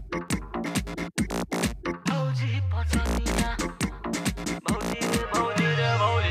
भौजी पटनिया भौजी रे भौजी रे भौजी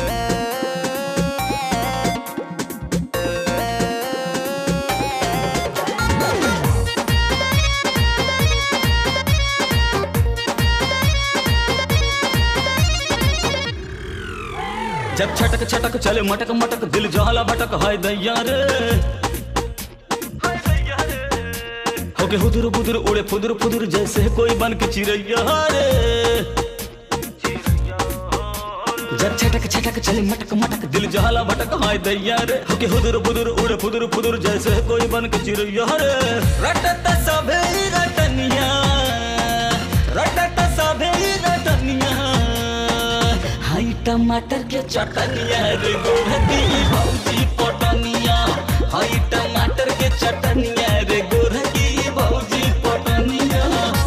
जब छटक छटक चले मटक मटक दिल जहला भटक हाय दैया रे हाय भैया रे होके हुदुर बुदुर उड़े फुदुर फुदुर जैसे कोई बन के चिड़ैया रे चिड़िया हो जब छटक छटक चले मटक मटक दिल जहला भटक हाय दैया रे होके हुदुर बुदुर उड़े फुदुर फुदुर जैसे कोई बन के चिड़ैया रे रटत सभे रटनिया रटत सभे रटनिया हाय टमाटर के चटनिया रे गोरकी भौजी पटनिया हाय टमाटर के चटनिया रे गोरकी भौजी पटनिया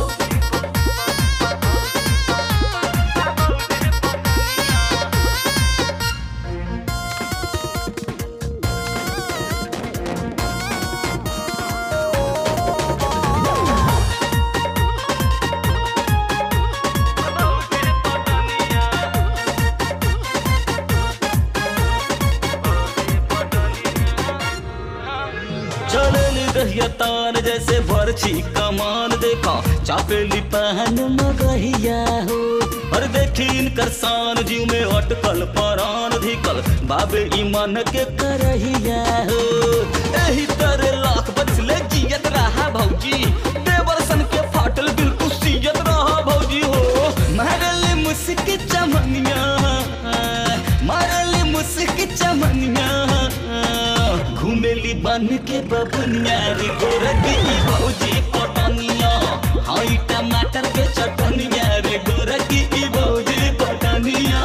चलेली दहिया तान जैसे बरछी कमान देखा चापेली पहन मगहिया हो और देखी इनकर शान जीव में अटकल परान धिकल बाबे ईमान के करहिया हो एही तरह लाख बचले जियत रहा भौजी देवरसन के फाटल दिल कुसियत रहा भौजी हो मारली मुस्की चमनिया मारली मुस्की चमनिया घुमेली बन के बबुनिया रे गोरकी भौजी पटनिया हाई टमाटर के चटनिया रे गोरकी भौजी पटनिया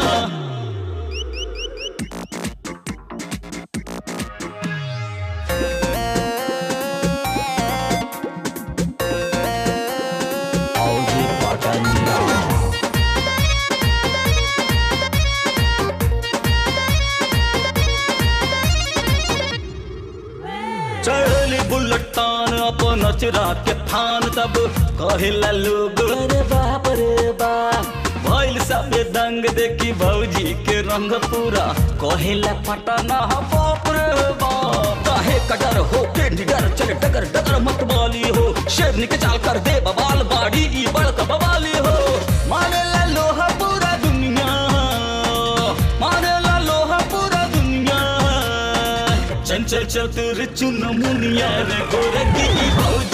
भौजी पटनिया चढ़ली बुलेट तान अपन अचरा के थान तब कहेला लोग अरे बाप रे बाप भइल सबे दंग देखी भौजी के रंग पूरा कहेला पटना ह बाप रे बाप काहे कटर हो के निडर चले डगर डगर मत बाली हो शेरनी के चाल कर दे बवाल बाड़ी ई बड़क बवाली हो मानेला लोहा पूरा दुनिया मानेला लोहा पूरा दुनिया चंचल चतुर चुन मुनिया रे गोरकी भौजी